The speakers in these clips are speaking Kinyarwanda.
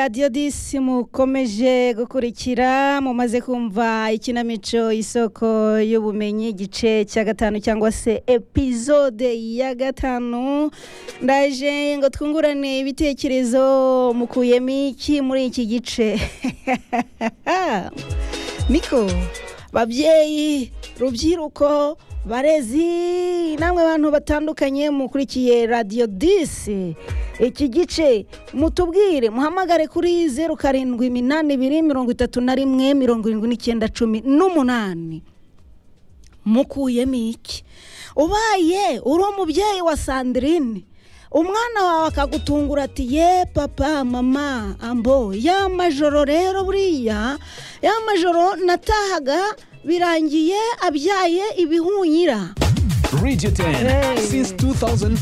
radiyo disi mukomeje gukurikira mumaze kumva ikinamico isoko y'ubumenyi igice cya gatanu cyangwa se epizode ya gatanu ndaje ngo twungurane ibitekerezo mukuyemo iki muri iki gice niko babyeyi rubyiruko barezi namwe abantu batandukanye mukurikiye radiyo disi iki gice mutubwire muhamagare kuri zeru karindwi iminani ibiri mirongo itatu na rimwe mirongo irindwi n'icyenda cumi n'umunani mukuyemo iki ubaye uri umubyeyi wa sandirine umwana wawe akagutungura ati ye papa mama ambo ya majoro rero buriya ya majoro natahaga birangiye abyaye ibihunyira Radio 10 Hey. since 2004.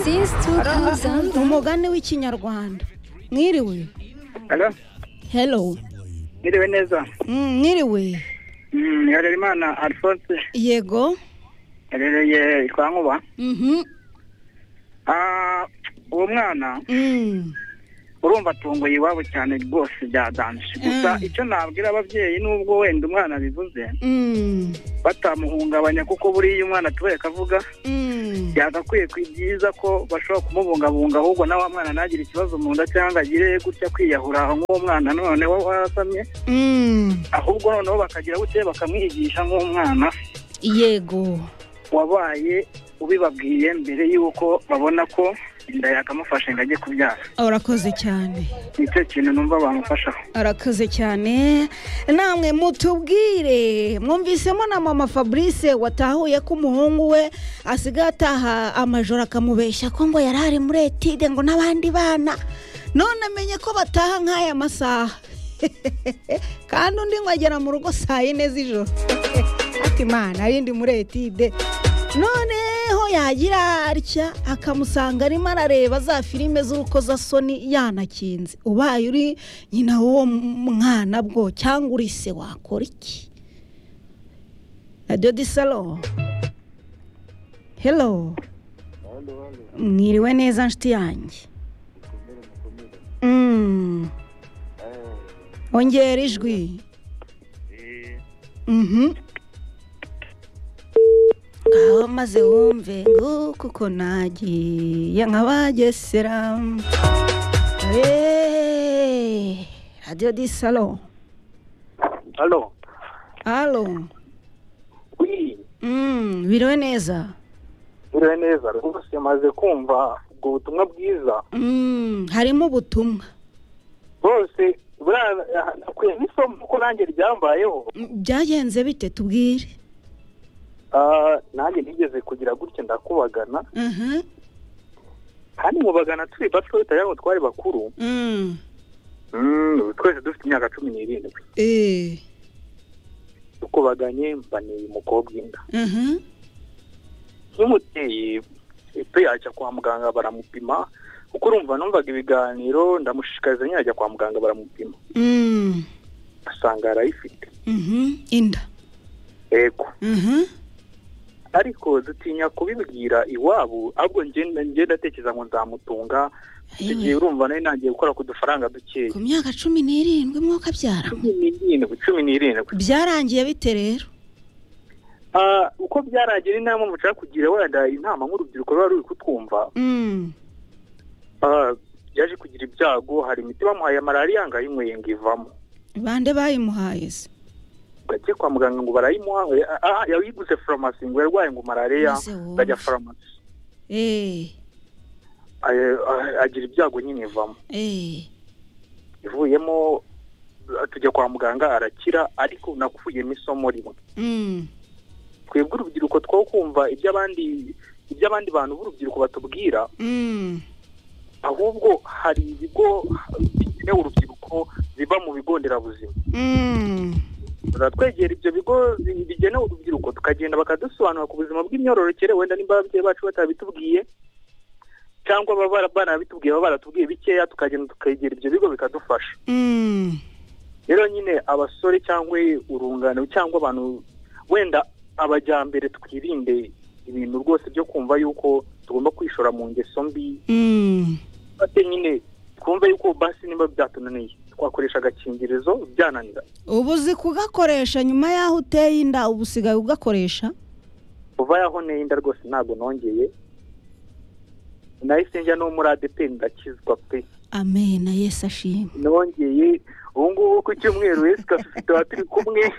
Since 2000, umugani w'ikinyarwanda mwiriwe Alo, hello niriwe neza. Mm, mwiriwe Mm, Harerimana Alphonse yego yarereye kwa Nkuba. Mhm. Ah, uwo mwana Mm. urumva atunguye iwabo cyane rwose byadanje. Gusa Mm. icyo nabwira ababyeyi nubwo wenda umwana bivuze Mm. batamuhungabanya kuko buriya umwana atubaye akavuga Mm. byagakwiye ku byiza ko bashobora kumubungabunga ahubwo na wa mwana ntagire ikibazo mu nda cyangwa agire gutya kwiyahura aho nk'uwo mwana noneho wasamye Mm. ahubwo noneho bakagira gutya bakamwigisha nk'umwana yego wabaye ubibabwiye mbere y'uko babona ko inda yakamufashe ngo ajye kubyara urakoze cyane nicyo kintu numva bamufashaho arakoze cyane namwe mutubwire mwumvisemo na mama fabrice watahuye ko umuhungu we asigaye ataha amajoro akamubeshya ko ngo yari ari muri etide ngo n'abandi bana none amenye ko bataha nk'aya masaha kandi undi ngo agera mu rugo saa yine z'ijoro ati imana arindi muri etide noneho yagira atya akamusanga arimo arareba za filime z'urukozasoni yanakinze ubaye uri nyina w'uwo mwana bwo cyangwa uri se wakora iki radiyo di salo helo mwiriwe neza nshuti yanjye Mm. ongera ijwi Mhm. ngaho maze wumve ngo kuko nagiye nkabagesera Eh, radiyo di salo alo alo Mm, biriwe neza biriwe neza rwose maze kumva ubwo butumwa bwiza Mm, harimo ubutumwa rwose buriya nakwiye n'isomo kuko nanjye ryambayeho Mm, byagenze bite tubwire Ah, nanjye nigeze kugira gutya ndakubagana Mhm. kandi mubagana turi bato bitagira ngo twari bakuru Mm. Mm, twese dufite imyaka cumi n'irindwi Eh. tukubaganye mbaneye umukobwa inda Mhm. nk'umubyeyi pe yajya kwa muganga baramupima kuko urumva numvaga ibiganiro ndamushishikariza nyine ajya kwa muganga baramupima Mm. asanga arayifite Mhm. Inda. yego Mhm. ariko dutinya kubibwira iwabo ahubwo njye- njye ndatekereza ngo nzamutunga Ewe, igihe urumva nawe ntangiye gukora ku dufaranga dukeya ku myaka cumi n'irindwi mwuka byara cumi n'irindwi cumi n'irindwi byarangiye bite rero Ah, uko byaragiye ni nta mpamvu ushaka kugira wenda inama nk'urubyiruko ruba ruri kutwumva Mm. Ah, yaje kugira ibyago hari imiti bamuhaye ya malariya ngo ayinyweye ngo ivamo bande bayimuhaye se gake kwa muganga ngo barayimuha eh, ah, yayiguze farumasi ngo yarwaye ngo malariya Maze wumve. ajya farumasi Eh. Ay- ay- agira ibyago nyine ivamo Eh. ivuyemo eh, tujya kwa muganga arakira ariko nakuyemo isomo rimwe Mm. twebwe urubyiruko two kumva iby'abandi iby'abandi bantu b'urubyiruko batubwira Mm. ahubwo hari ibigo bigenewe urubyiruko biba mu bigo nderabuzima Mm. twegera ibyo bigo bi- bigenewe urubyiruko tukagenda bakadusobanura ku buzima bw'imyororokere wenda niba ababyeyi bacu batabitubwiye cyangwa baba bara- banabitubwiye baba baratubwiye bikeya tukagenda tukegera ibyo bigo bikadufasha Mm. rero nyine abasore cyangwa urungano cyangwa abantu wenda abajyambere twirinde ibintu rwose byo kumva yuko tugomba kwishora mu ngeso mbi Mm. ate nyine twumve yuko basi niba byatunaniye twakoresha agakingirizo byananira ubu uzi kugakoresha nyuma y'aho uteye inda ubu usigaye ugakoresha kuva yaho nenda rwose ntabwo nongeye nahise njya no muri adeperi ndakizwa pe amena yesu ashimwe nongeye ubu ngubu ku cyumweru wese ugafite tuba turi kumwe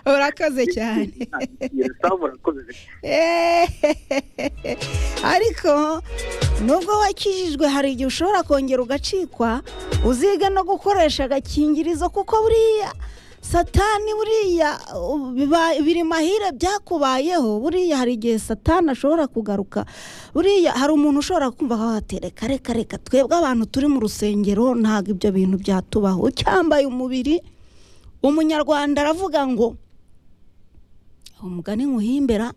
urakoze cyane Yesu, murakoze. Ehehehe. ariko nubwo wakijijwe hari igihe ushobora kongera ugacikwa uzige no gukoresha agakingirizo kuko buriya satani buriya uh, biba- biri mahire byakubayeho buriya hari igihe satani ashobora kugaruka buriya hari umuntu ushobora kumva watereka reka reka twebwe abantu turi mu rusengero ntabwo ibyo bintu byatubaho ucyambaye umubiri umunyarwanda aravuga ngo umugani nywuhimbera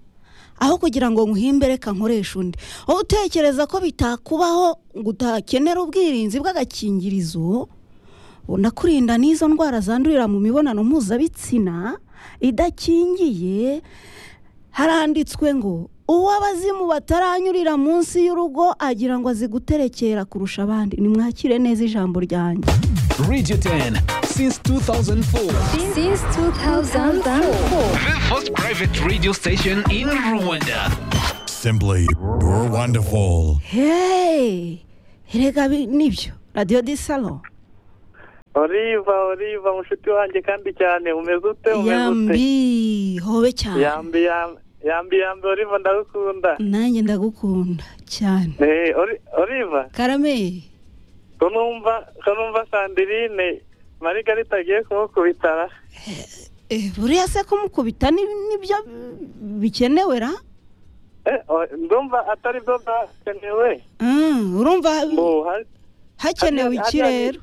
aho kugira ngo nkuhimbere ka nkoresha undi wowe utekereza ko bitakubaho ngo utakenera ubwirinzi bw'agakingirizo unakurinda n'izo ndwara zandurira mu mibonano mpuzabitsina idakingiye haranditswe ngo uwo abazimu bataranyurira munsi y'urugo agira ngo aziguterekera kurusha abandi nimwakire neza ijambo ryanjye Radio 10 since 2004. Since 2004. The first private radio station in Rwanda. Simply you're wonderful. heee erega bi- nibyo radiyo di salo oliva oliva mushuti wanjye kandi cyane umeze ute umeze ute yambi hobe cyane yambi yambi yambi yambi oliva ndagukunda nanjye ndagukunda cyane Eh, Oli- oliva karame ko numva ko numva sandirine marigarita agiye kumukubitara eh, buriya se kumukubita ni- nibyo bikenewe ra Eh, o- ndumva atari byo byakenewe Mm, urumva mbo hari- hakenewe hariya- iki hariya- rero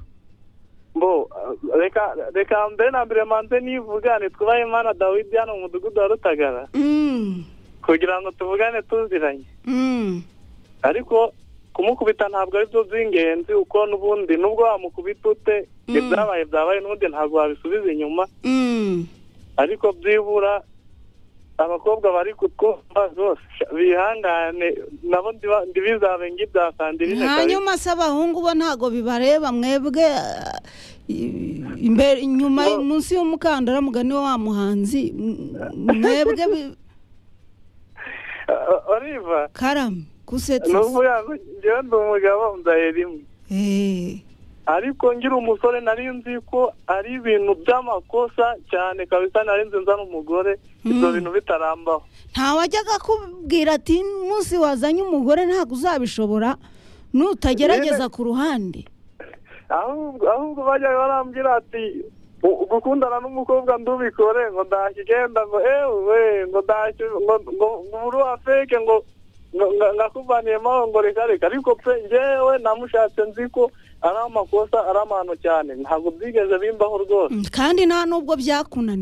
mbo uh, reka reka mbere na mbere manze nivugane twubahe imana dawidi hano mu mudugudu wa rutagara Mm, kugira ngo tuvugane tuziranye mm, ariko kumukubita ntabwo ari byo by'ingenzi uko n'ubundi nubwo wamukubita ute Mm. ibyabaye byabaye n'ubundi ntabwo wabisubiza inyuma mm. ariko byibura abakobwa bari kutwumva rwose bihangane nabo ndiba- ndibizabe nk'ibya sandirine kabisa hanyuma se abahungu bo ntabwo bibareba mwebwe ah, i- imbere inyuma Bo- munsi y'umukandara mugani wa wa muhanzi m- mwebwe bi- O- oliva karame kusetsa n'ubu yangu njyewe ndi umugabo ndaye rimwe Eh, ariko ngira umusore nari nzi ko ari ibintu by'amakosa cyane kabisa nari nzi nzana umugore ibyo Mm. bintu bitarambaho ntawajyaga akubwira ati munsi wazanye umugore ntabwo uzabishobora nutagerageza ku ruhande ahubwo ahubwo bajyaga barambwira ati "U- gukundana n'umukobwa ndubikore ngo ndashya igenda ngo ewe ngo ndashya ngo ngo ngo uri uwa feke ngo ngo ngo- ngakuvaniyemo aho ngo reka reka ariko pe njyewe namushatse nzi ko ari amakosa ari amahano cyane ntabwo byigeze bimbaho rwose Mm, kandi nta nubwo byakunaniye